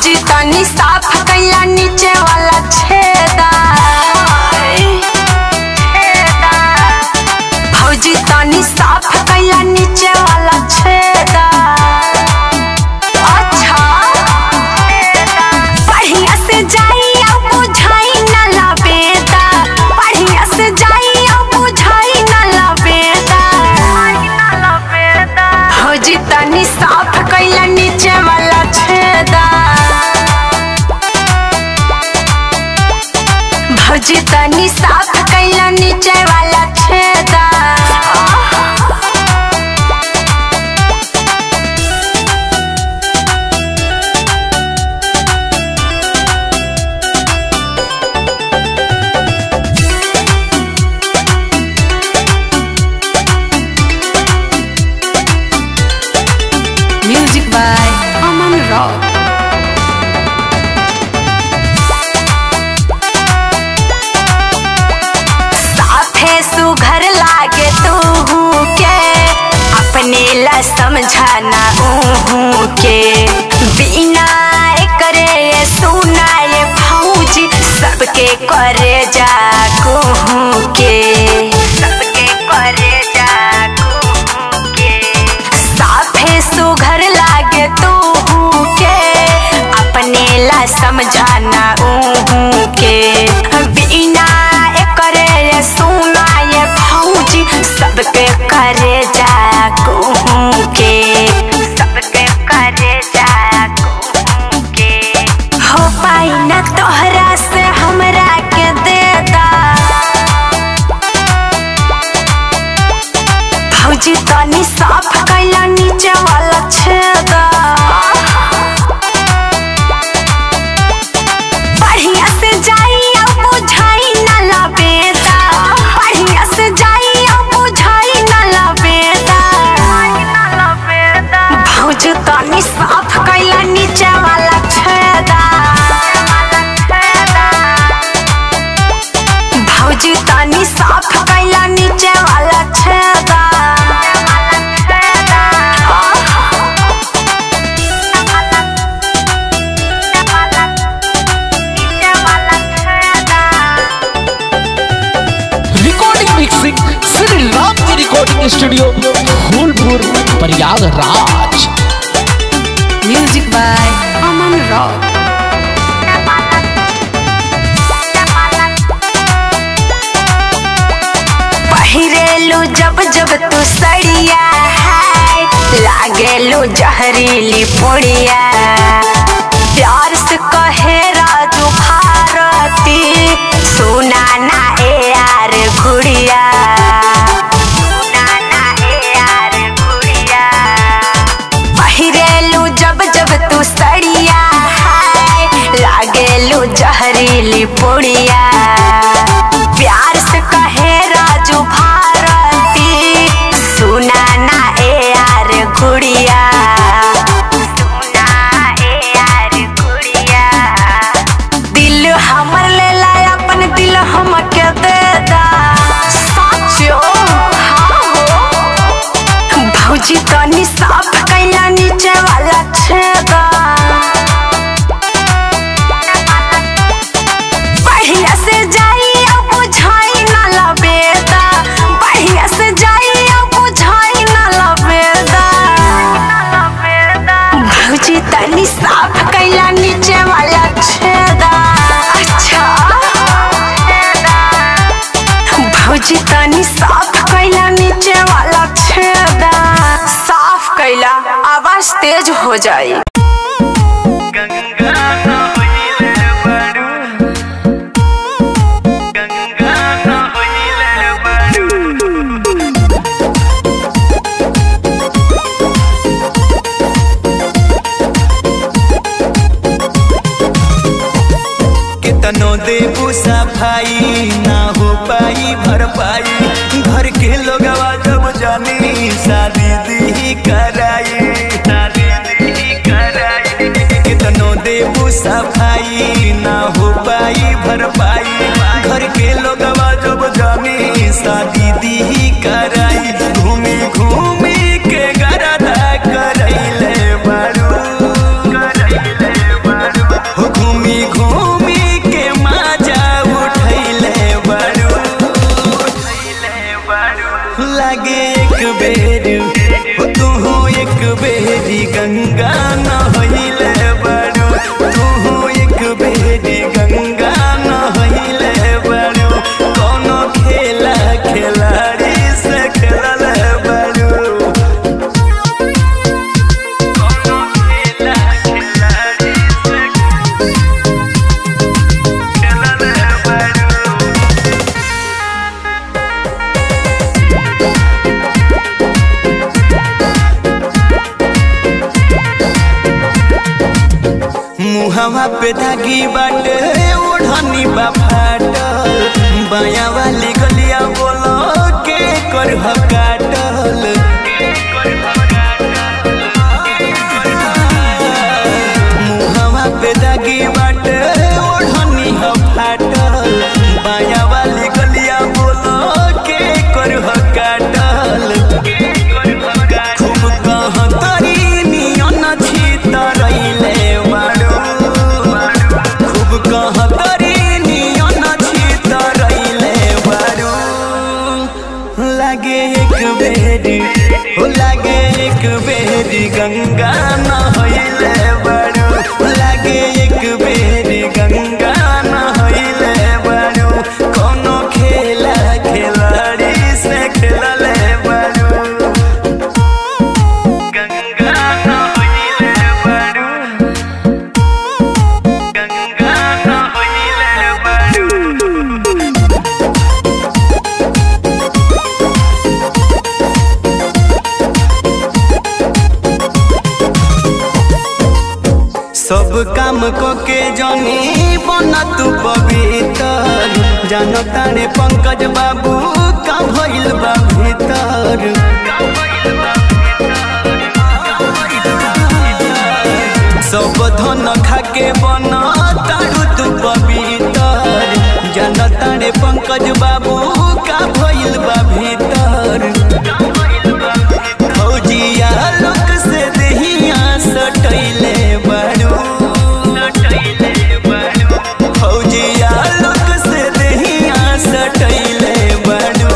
भौजी तनी साफ कैला नीचे वाला छेदा भौजी तनी साफ कैला नीचे वाला छेदा अच्छा बढ़िया से जाई अब बुझाई न लबेदा बढ़िया से जाई अब बुझाई न लबेदा भौजी तनी साफ कैला नीचे वाला छेदा भौजी तनी साफ कैला नीचे वाला छेदा म्यूजिक बाय अमन रॉक साफे सुघर लागे तू के अपने ला समझाना ऊहू के बिना करे सुना ये फौजी सबके करे जा कुहू के सबके करे जा कुहू के साफे सुघर लागे तू के अपने ला समझाना ऊहू के बिना करे सुना ये फौजी सबके करे जा कुहू के सबके करे जा कुहू के हो पाई न तोहरा से हमरा के देता भौजी तनी साफ कैला नीचे वाला छेदा बढ़िया से जाई अब बुझाई न लबेदा बढ़िया से जाई अब बुझाई न लबेदा भौजी तनी साफ कैला नीचे वाला छेदा भौजी तनी साफ कैला नीचे वाला छेदा रिकॉर्डिंग मिक्सिंग श्री राम की recording studio Phulpur Prayagraj music by Aman rock पहिरेलू जब जब तू सड़िया है लागेलू जहरीली पुड़िया प्यार से कहे राजू भारती सुना ना ए यार गुड़िया सुना ना ए यार गुड़िया पहिरेलू जब जब तू सड़िया है लागेलू जहरीली पुड़िया प्यार से कहे राजू भारती सुना ना ए यार गुड़िया सुना ए यार गुड़िया दिल हमर ले ला अपन दिल हमके दे दा साचो हाँ हो भौजी तनी साफ कैला नीचे वाला छेदा बढ़िया से जाई अब बुझाई न लबेदा बढ़िया से जाई अब बुझाई न लबेदा भौजी तनी साफ कैला नीचे वाला छेदा अच्छा भौजी तनी साफ कैला नीचे वाला छेदा साफ कैला आवाज तेज हो जाई गंगा न होइले बारू गंगा न होइले बारू कितनो देबू सफाई ना हो पाई भरपाई घर के लोगवा जब जानी शादी दी कराई शादी दी कराई कितनो देबू सफाई ना हो पाई भरपाई घर के लोगवा जब जानी शादी दी कराई घूमी घूमी के गरदा करैले बारू करैले बारू मुहवा पे धागी बाटे ओढ़नी बा फाटल बाया वाली गलिया बोलो के कर काटल मुहवा पे दागी बाटे ओढ़नी ह फाटल बाया वाली गलिया बोलो के कर काटल खूब कह तरी नियन छितरैले बाड़ू खूब कह तरी नियन छितरैले बाड़ू लागे एक बेरी हो लागे एक बेरी गंगा नहैले बाड़ू लागे एक बेरी गंगा नहैले बाड़ू कोनो खेला खिलाड़ी से खेलले बाड़ू गंगा नहैले बाड़ू गंगा नहैले बाड़ू सब काम को के जनी बना तू पवित्र जानो तारे पंकज बाबू का भइल बा भीतर सब धन खाके बना तारू तू पवित्र जानो तारे पंकज बाबू का भइल बा भीतर फौजिया लोक से दहिया सटैले बाड़ू फौजिया लोक से दहिया सटैले बाड़ू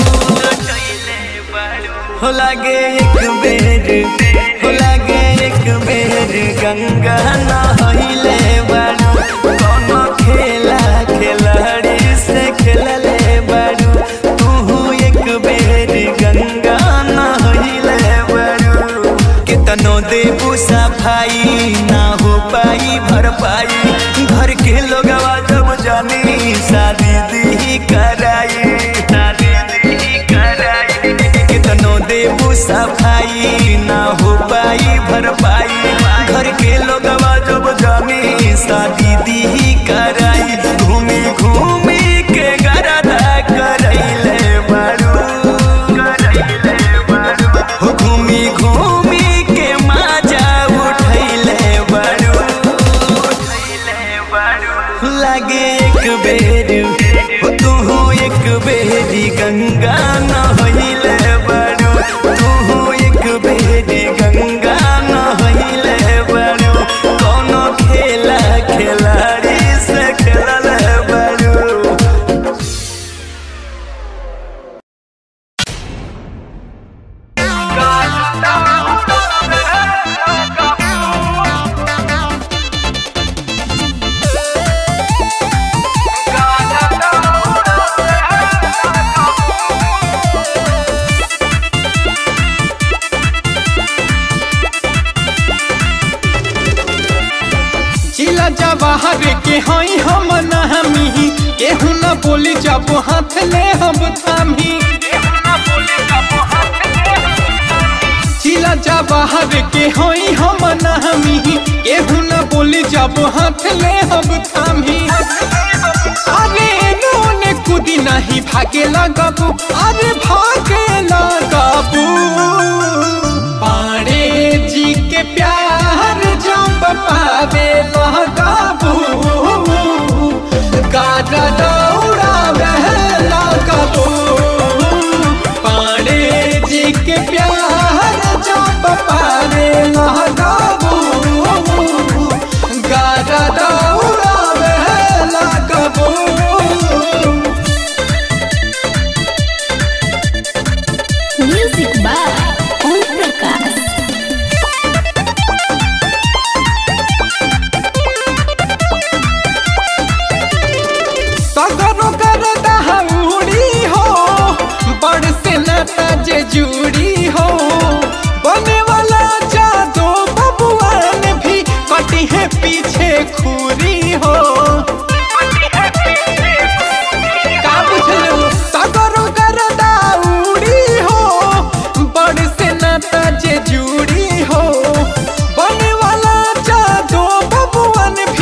हो लागे एक बेर हो लागे एक बेर गंगा नहैले बाड़ू कोनो खेला खिलाड़ी से खेलले बाड़ू तू एक बेर गंगा नहैले बाड़ू कितनो देबू सफाई ना हो पाई भरपाई घर के लोगवा जब जानी शादी दी कराई शादी दी कराई कितनो देबू सफाई ना हो पाई भरपाई घर के लोगवा जब जानी शादी दी कराई घूमी घूमी के गरदा करैले बाड़ू करैले बाड़ू हो घूमी घूमी के माजा उठैले बाड़ू लागे एक बेर हो तू एक बेरी गंगा नहैले बाड़ू तू एक बेरी गंगा नहैले बाड़ू कोनो खेला खिलाड़ी से खेलले बाड़ू जिला जवाहर के हई हम नहमी केहू न बोली जब हाथ ले हम थामी जिला जवाहर के हई हम नहमी केहू न बोली जब हाथ ले हम थामी अरे नोने कुदी नहीं भागे लगाबू अरे भागे लगाबू पाड़े जी के प्यार जब पावे लगाबू गाड़ा दौड़ावे लगाबू पाड़े जी के प्यार जब पावे लगाबू गाड़ा दौड़ावे लगाबू Music by Om Prakash. सगरो कर दहाउड़ी हो बड़ से नाता जे जुड़ी हो बने वाला जादो बबुआन भी कटी है पीछे खूरी हो का बुझलू सगरो कर दाउड़ी हो बड़ से नाता जे जुड़ी हो बने वाला जादो बबुआन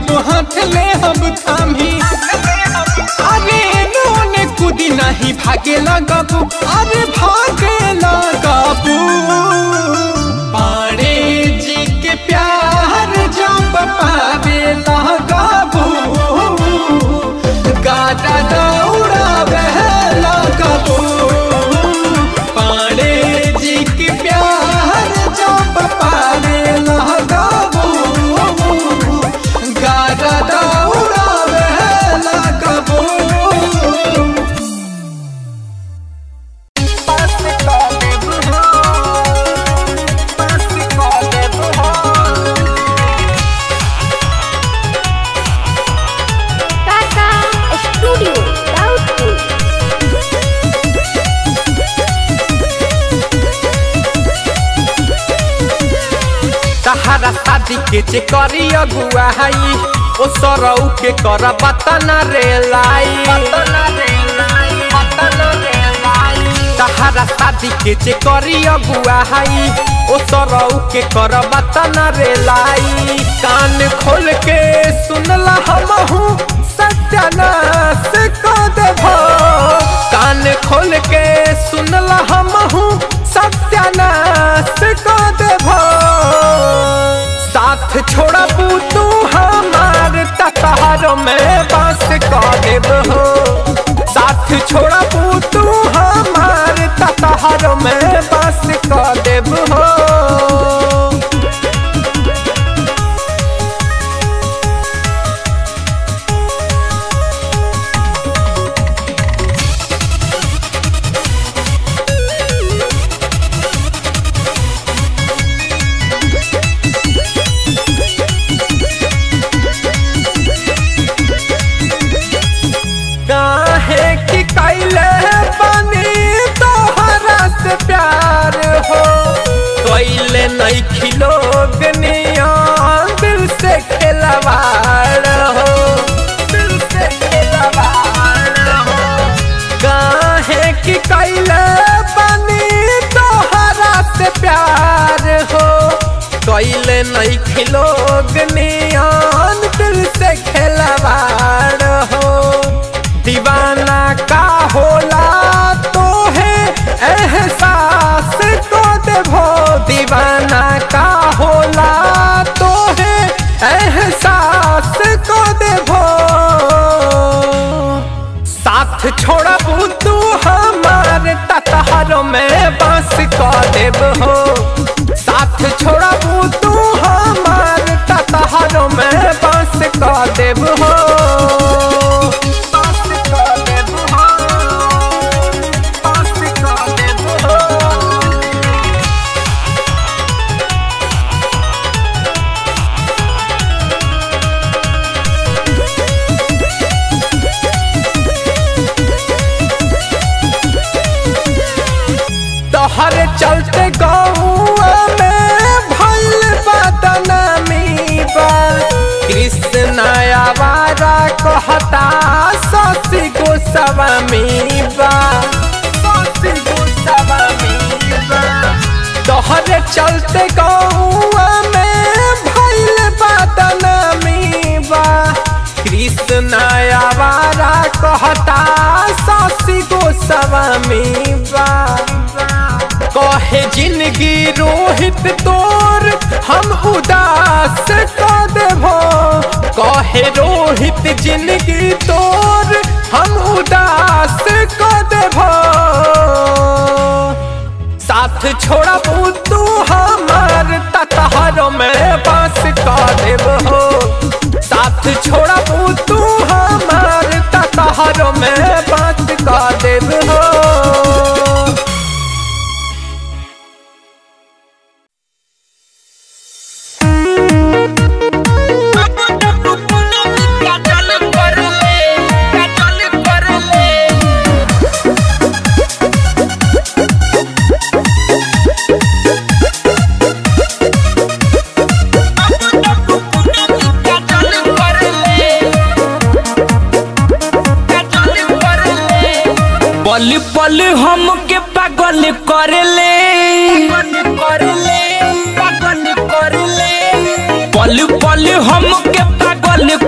जब हाथ ले हम थामी अरे नोने कूदी नहीं भागे लगबू अरे भागे लगबू पाड़े जी के प्यार जब पावे लगबू गाटा दौड़ावे लगबू पाड़े जी के प्यार जब पावे लगबू गाटा दौड़ावे लगबू टाटा स्टूडियो राउतपुर तहरा शादी के जे करी अगुआ हई ओ सरऊ के कर बतना रे लाई तहरा शादी के जे करी अगुआ हई ओ सरऊ के कर बतना रे लाई कान खोल के सुनला हमहू सत्यानाश क देभो कान खोल के सुनला हमहू सत्यानाश क देभो साथ छोड़बू तू हमार ततहर में बस क देब हो साथ छोड़बू तू हमार ततहर में बस क देब हो काहे कि कैले बनी तोहरा से प्यार हो कैले नहीं खिलोग नियन दिल से खिलवाड़ हो दिल से खिलवाड़ हो काहे कि कैले बनी तोहरा से प्यार हो कैले नहीं खिलोग नियन दिल से खिलवाड़ हो दीवाना का होला तो है एहसास को देभो दीवाना का होला तो है एहसास को देभो साथ छोड़बू तू हमार ततहर में बस क देब हो साथ छोड़बू तू हमार ततहर में बस क देब हो बस क देब हो बस क देब हो तोहर चलते गौआ में भइल बदनामी बा कृष्ण आवारा कहता ससी गोस्वामी बा ससी गोस्वामी बा तोहर चलते गौआ में भइल बदनामी बा कृष्ण आवारा कहता ससी गोस्वामी बा कहे जिंदगी रोहित तोर हम उदास क देभो कहे रोहित जिंदगी तोर हम उदास क देभो साथ छोड़बू तू हमार ततहर में बस क देब हो साथ छोड़बू तू हमार ततहर में बस क देब हो पल पल हमके पागल करले पल पल हमके पागल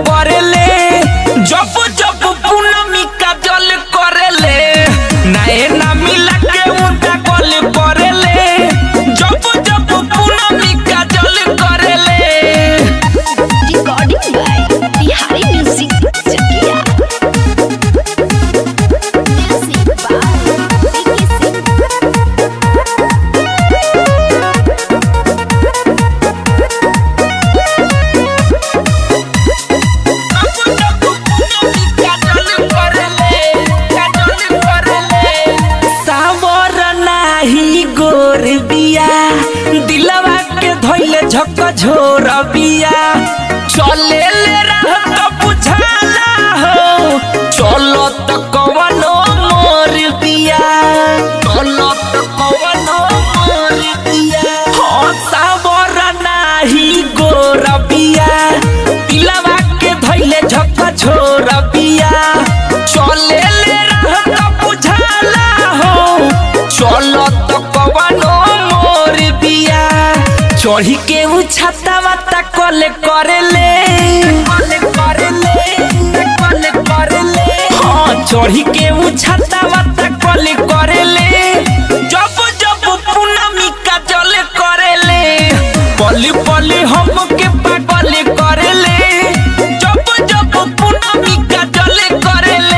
झक झोर बिया चले ले रह तो बुझाला हो चलो तो कवनो मोर बिया चलो तो कवनो मोर बिया हो सावर नाही गोर बिया दिलवा के धैले झक झोर बिया चले ले रह तो बुझाला हो चलो तो कवनो मोर बिया चढ़ी के उ छाता वाता कले करेले कले करेले कले करेले हाँ चढ़ी के उ छाता वाता कले करेले जब जब पूनमी का जले करेले पली पली हम के पागल करेले जब जब पूनमी का जले करेले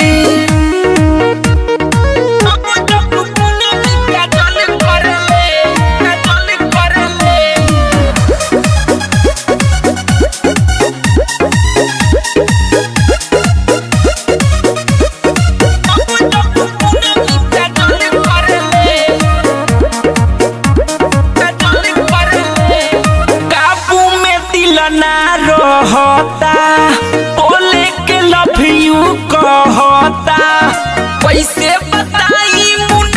काबू में दिल ना रहता बोले के लव यू कहता कैसे बताई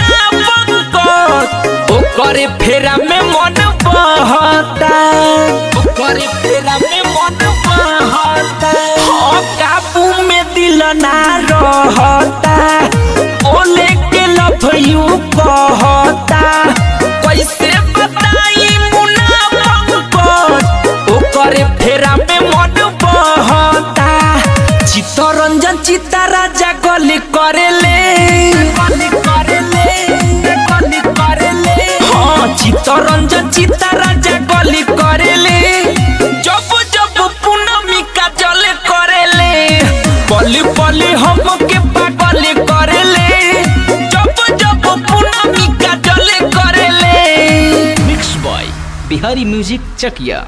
मुनाफक ओकरे फेरा में मन बहता ओकरे फेरा में मन बहता हो काबू में दिल ना रहता बोले के लव यू कहता कैसे बताई मुनाफक ओकरे फेरा में मन बहता चित्तरंजन चित्ता राजा गली करेले गली करेले गली करेले हाँ चित्तरंजन चित्ता राजा गली करेले जब जब पूनमी का जल करेले पली पली हम के पागल करेले जब जब पूनमी का जल करेले mix boy Bihari music Chakiya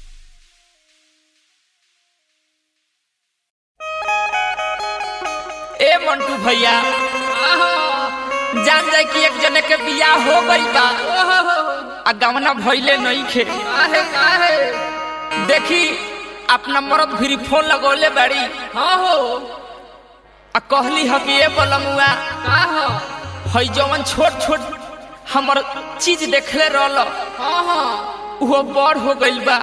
ए मंटू भैया जान जाए कि एक जने के बियाह हो गई बा आ गवना भइले नहीं खे देखी अपना मरद भी फोन लगौले बाड़ी हाँ हो आ कहली ह कि ए बलमुआ हई जवन छोट छोट हमर चीज देखले रहल उहो बड़ हो गइल बा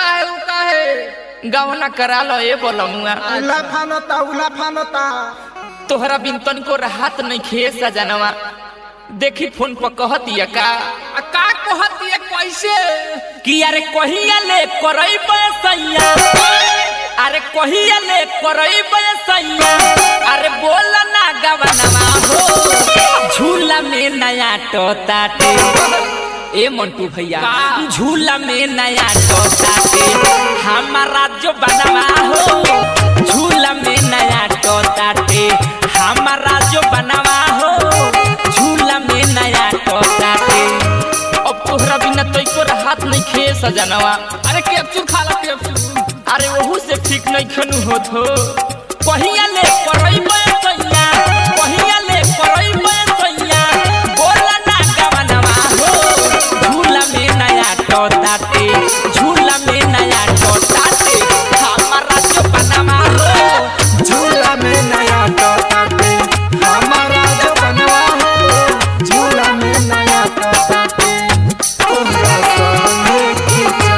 गवना करा लो ए बलमुआ उला फानता उला फानता तोहरा बिन तनिको राहत नहीं खे सजनवा देखी फोन पर कहतिया का का कहती कैसे कि अरे कहिया ले करई सैया अरे कहिया ले करई सैया अरे बोल ना गवनवा हो झूला में नया टोताटे ए मंटू भैया झूला में नया टोताटे हमारा जो बनवा हो झूला में नया टोताटे हमारा जो बनवा हो झूला में नया टोताटे अब तोहरा बिना तो एको हाथ नहीं खे सजनवा अरे कैप्सूल खा ला कैप्सूल अरे वहू से ठीक नहीं खनु होत हो कहिया ले करई सैया कहिया ले करई सैया बोला ना गवनवा हो झूला में नया टोटाटे झूला में नया टोटाटे हमारा जो बनवा हो झूला में नया टोटाटे हमारा जो बनवा हो झूला में नया टोटाटे तोहरा संगे खिंचा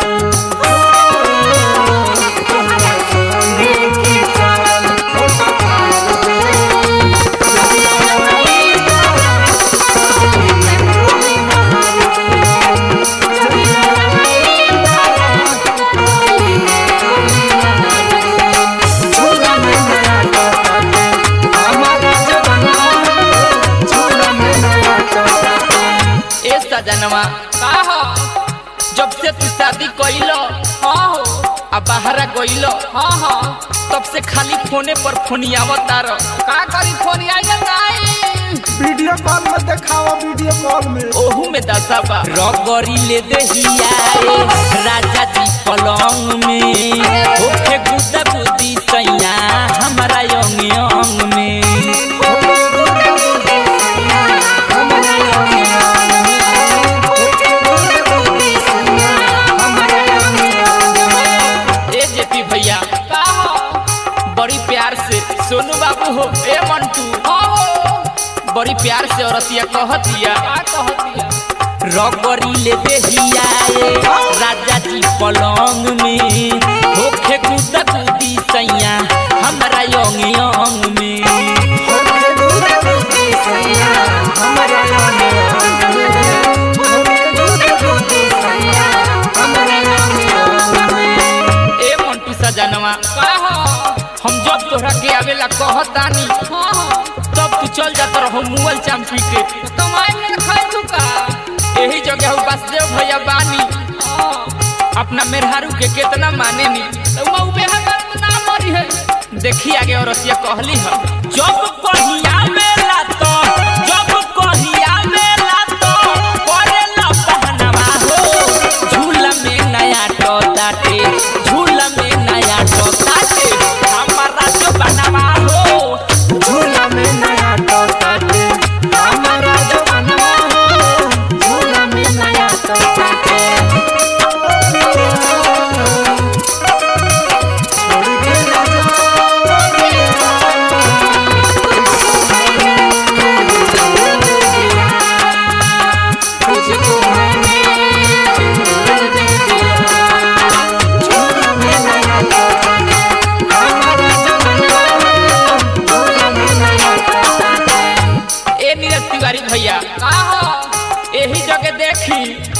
तोहरा संगे खिंचा झूला में नया टोटाटे हमारा जो बनवा हो झूला में नया टोटाटे ए सजनवा का हो जब से तू शादी कइलो हाँ हो आ बाहरा गइलो हाँ हाँ तब से खाली फोने पर फोनियावत तारो का करी फोनिया जाई वीडियो कॉल में दिखाओ वीडियो कॉल में ओहू में दशा बा रगरी ले दहिया ए राजा जी पलंग में ओखे गुदा गुदी सैया हमारा यंग यंग में हमारा बड़ी प्यार से औरतिया कहतिया रगरी ले देहिया ए राजा जी पलंग में होखे कुदा कुदी सैया हमरा योंग योंग में ए मंटू सजनवा हम जब तोहरा के आवेला कहतानी तब तू चल जात रहो मुअल चांपी के कमाई में खाए तू का यही जगह हो बसदेव भैया बानी अपना मेहरारू के कितना माने नी तो वो बेहतर ना मरी है देखी आगे औरतिया कहली है जब कहिया मेला तो जब कहिया मेला तो करे न पहनवा हो झूला में नया तो दाटे झूला में नया तो दाटे हमारा जो बनवा हो झूला में नया तो दाटे हमारा जो बनवा हो झूला में नया तो दाटे ए नीरज तिवारी भैया यही जगह देखी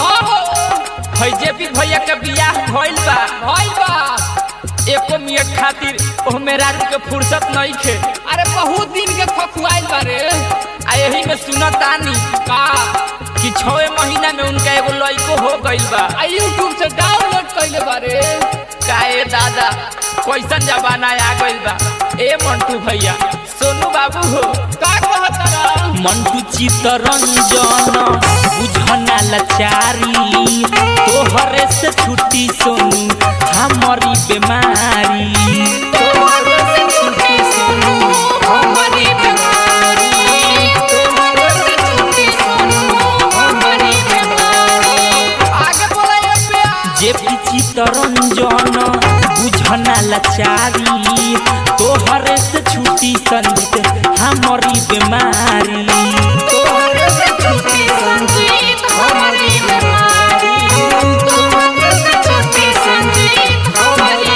है जेपी भैया के बियाह भइल बा भइल बा एको मिनट खातिर ओ मेरा के फुर्सत नहीं खे अरे बहुत दिन के खखुआइल बारे आ यही में सुनत आनी का कि छवे महीना में उनका एगो लड़को हो गइल बा आ यूट्यूब से डाउनलोड कइले बारे काए दादा कैसन जमाना आ गइल बा ए मंटू भैया सोनू बाबू हो का कहत मंटू चितरंजन बुझना लाचारी तोहरे से छुट्टी सोनू हमारी बीमारी तोहरे से छुट्टी सोनू हमारी बीमारी तोहरे से छुट्टी सोनू हमारी बीमारी आगे बोला जे पिची तरंजन बुझना लाचारी तोहरे से छुट्टी संजीत हमारी बीमारी तोहरे से छुट्टी संजीत हमारी बीमारी तोहरे से छुट्टी संजीत हमारी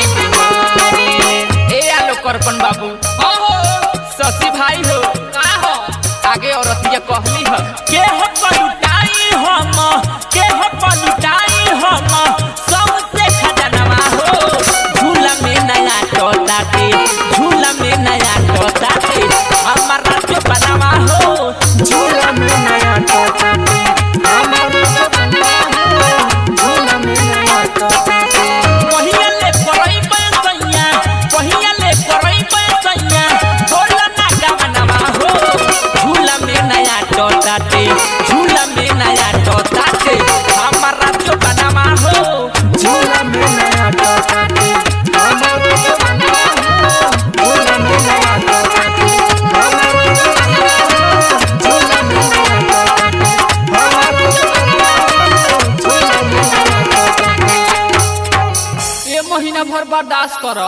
बीमारी ए आलो करपन बाबू हो शशि भाई हो का हो आगे औरतिया कहली ह के हो पलुटाई हम के हो पलुटाई हम सबसे खजनवा हो झूला में नया टोटाटे झूला में नया टोटाटे हमारा जो बनवा हो झूला में नया टोटाटे हमारा जो बनवा हो झूला में नया टोटाटे पहिया ले परई पैसैया पहिया ले परई पैसैया झूला ना गवनवा हो झूला में नया टोटाटे झूला में नया टोटाटे हमारा जो बनवा हो झूला में नया टोटाटे हमारा जो बनवा हो झूला में नया टोटाटे हमारा जो बनवा हो झूला में नया टोटाटे हमारा जो बनवा हो झूला में नया टोटाटे ये महीना भर बर्दाश्त कर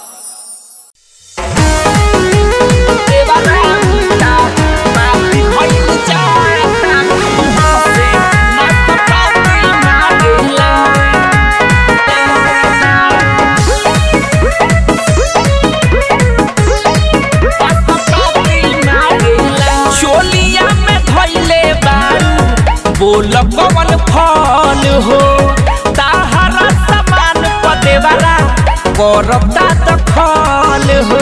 चोलिया में धैले बारू बोल कवन फल हो ताहरा समान पदेवारा करता दखल हो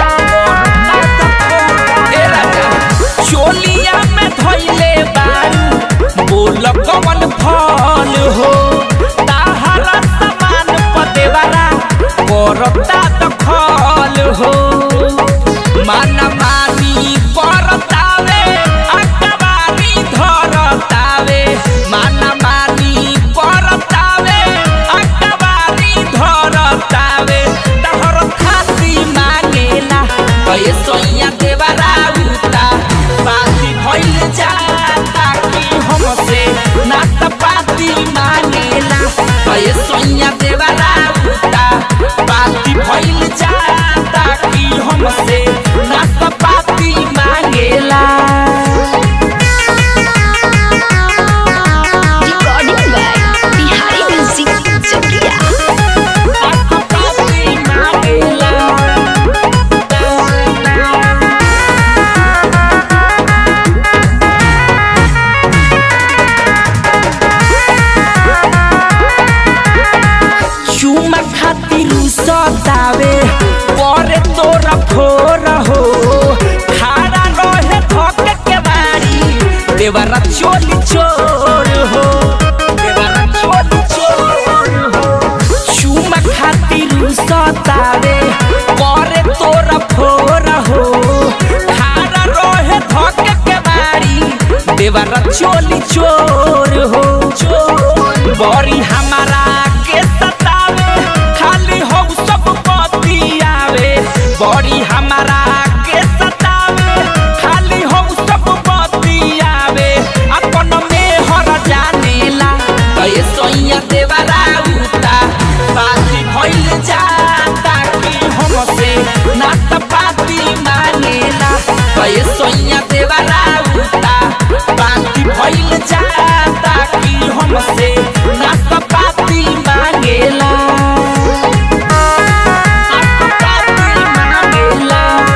ए राजा, चोलिया में धैले बारू बोल कवन फल हो ताहरा समान पदेवारा करता दखल हो माना मानी करतावे अकबारी धरतावे माना मानी करतावे अकबारी धरतावे तहर खाती मांगे देवरा चोली चोर हो देवरा चोली चोर हो चुमा खातिर सतावे करे तोरा फोर हो खारा रहे धक के बारी देवरा चोली चोर हो चोर बड़ी हमारा के सतावे खाली हो सब बतियावे बड़ी हमारा के सतावे खाली हो सब बतियावे अपन में हर जानेला कहे सोइया देवरा उता बाती भइल जाता कि हमसे नात पाती मांगेला कहे सोइया देवरा उता बाती भइल जाता कि हमसे नात पाती मांगेला नात पाती मांगेला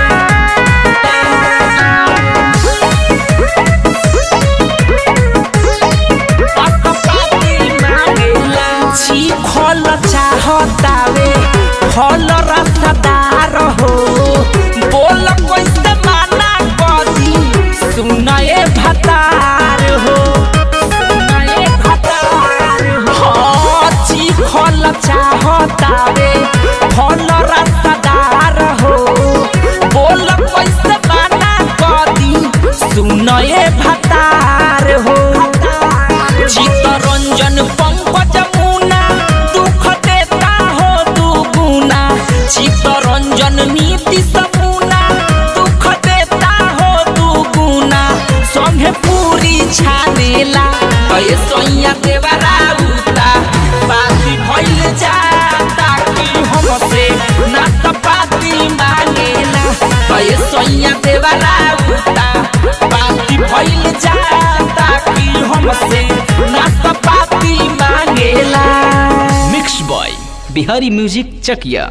छी फल चाहतावे फल रसदार हो बोल कैसे माना कदी सुनए भतार हो सुनए भतार हो छी फल चाहतावे फल रसदार हो बोल कैसे माना कदी सुनए भतार हो चित्तरंजन पंकज मुना दुख देता हो दुगुना चित्तरंजन नीति सपुना दुख देता हो दुगुना संगे पूरी छानेला कहे सोइया देवरा उता पाती भइल जाता कि हमसे नात पाती मांगेला कहे सोइया देवरा उता पाती भइल जाता कि हमसे नात पाती मांगेला mix boy Bihari music Chakiya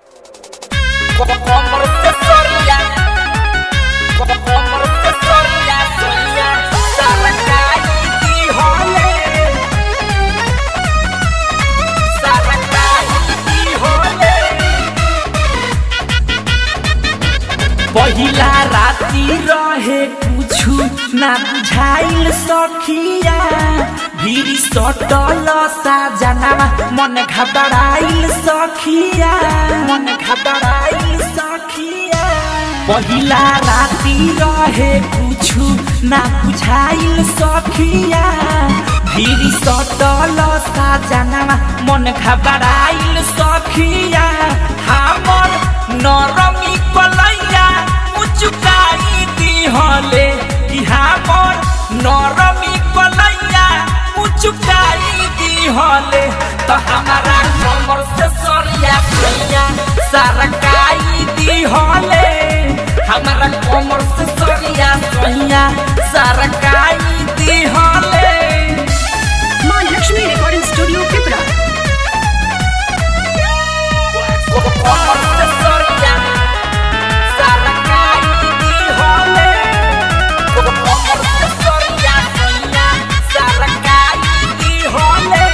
कमर से सोरिया कमर से सोरिया सोरिया सरकारी की होले सरकारी की होले पहिला राति रहे कुछु ना बुझाइल सखिया भिरी सटल साजनामा मन घबराइल सखिया मन घबराइल सखिया पहिला राति रहे कुछु ना बुझाइल सखिया भिरी सटल साजनामा मन घबराइल सखिया हमर नरमी कलैया मुचुकाई दिहले कि हमर नरमी कलैया मुचुकाई दिहले त हमारा कमर से सरिया सैया सरकाई दिहले हमारा कमर से सरिया सैया सरकाई दिहले माँ लक्ष्मी रिकॉर्डिंग स्टूडियो पिपरा कमर से सरिया सरकाई दिहले कमर से सरिया सैया सरकाई दिहले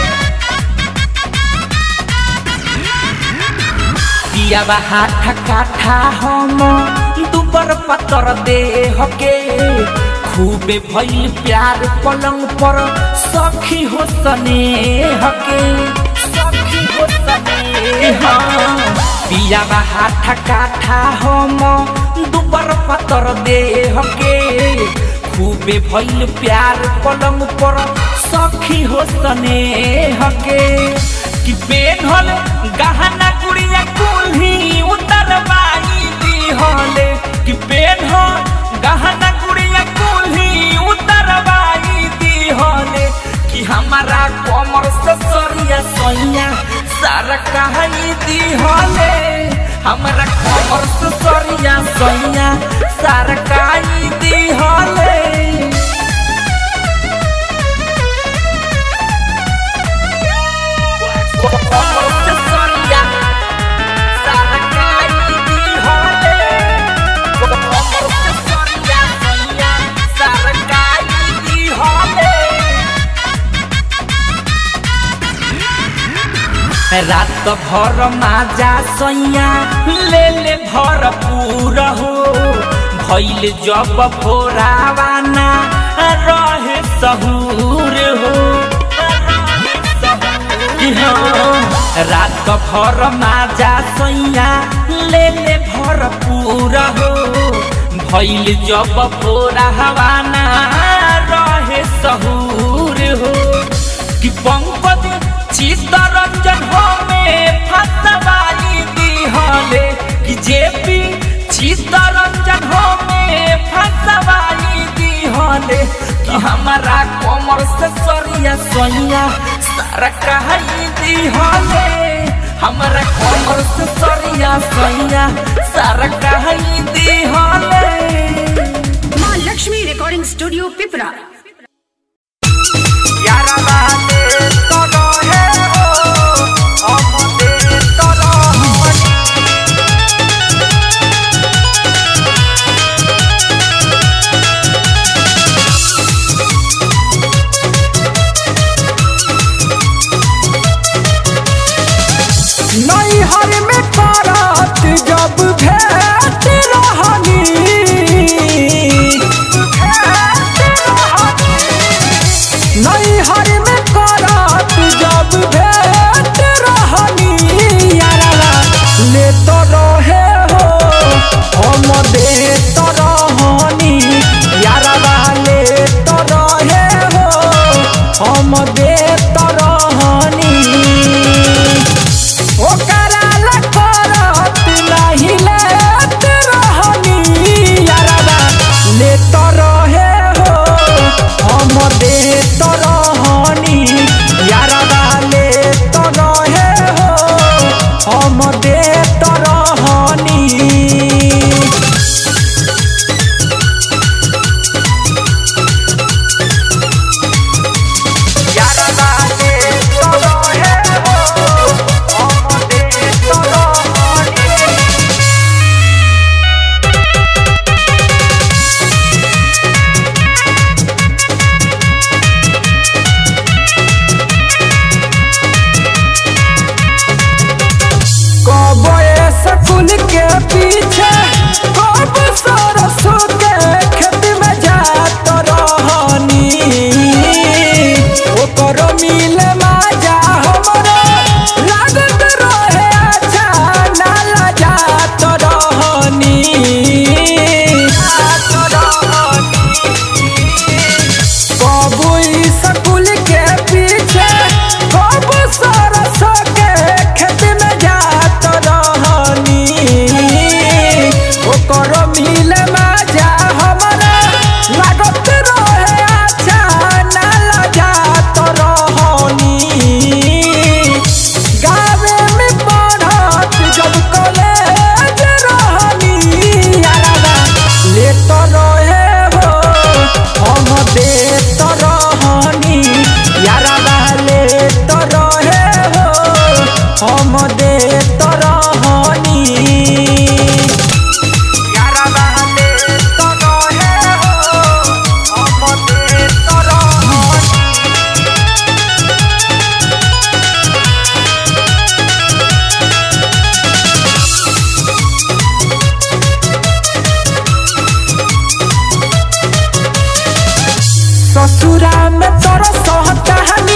पियाबा हाथा काठा हम दुबर पतर दे हके खूबे भइल प्यार पलंग पर सखी हो सने हके सखी हो सने हाँ पियाबा हाथा काठा हम दुबर पतर दे हके खूबे भइल प्यार पलंग पर सखी हो सने हके कि पेन्हल गहना गुड़िया कुल्ही उतरवाई दिहले कि पेन्हल गहना गुड़िया कुल्ही उतरवाई दिहले कि हमारा कमर से सरिया सैया सारा कहानी दिहले हमारा कमर से सरिया सैया सारा कहानी दिहले कमर से सरिया सारा कहानी दिहले कमर से सरिया सैया सारा कहानी दिहले रात भर माजा सैया ले ले भरपूर हो भैल जब भोरावाना रहे सहूर हो कि हाँ, रात भर माजा सैया ले ले भर पूरा हो भैल जब पूरा हवाना रहे सहूर हो कि पंकज चित्तरंजन हो में फसवाई दिहले कि जेपी चित्तरंजन हो में फसवाई दिहले कि हमारा कमर से सरिया सोइया सारा कहाई दिहले हमारा कमर से सरिया सोइया सारा कहाई दिहले माँ लक्ष्मी रिकॉर्डिंग स्टूडियो पिपरा यारा बाते तो रहे हो हमदे तो रहनी नैहर में करत जब भेट रहनी नैहर में करत जब भेट रहनी यारा ले तो रहे हो हम दे तो रहनी यारा ले तो रहे हो हम दे तो रहनी ओकरा ला करत नाही लेत रहनी यारबा लेत रहे हो हम देत रहनी यारबा लेत रहे हो हम देत रहनी यारा बाते तो रहे हो हम दे तो रहनी कब स्कूल के पीछे कब सरसों के खेत में जात रहनी ओकर मिल माजा हमरो लागत रहे अच्छा नाला जात रहनी जात रहनी कबू स्कूल के पीछे कब सरस के खेत में जात रहनी ओकर मिल मजा हमरा लागत रहे अच्छा नाला जात रहनी गावे में पढ़त जब कॉलेज रहनी यारा लेत रहे हो हम देत रहनी यारा लेत रहे हो हम देत रहनी यारा लेत रहे हो हम देत रहनी ससुरा में तोर सहकहानी